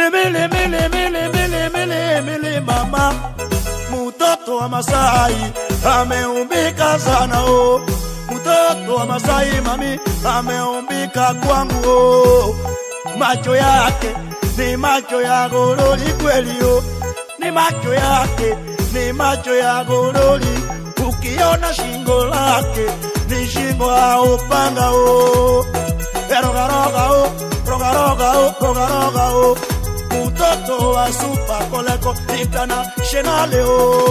ni mili mili mili mili mili mili mama mtoto wa Masai ameumbika sana o, mtoto wa Masai mami ameumbika kwangu o, macho yake ni macho ya goroli kweli o, ni macho yake ni macho ya goroli, ukiona shingo lake ni shingo ya upanga o, rogaroga o, rogaroga o, rogaroga o, mtoto wa super koleko international o.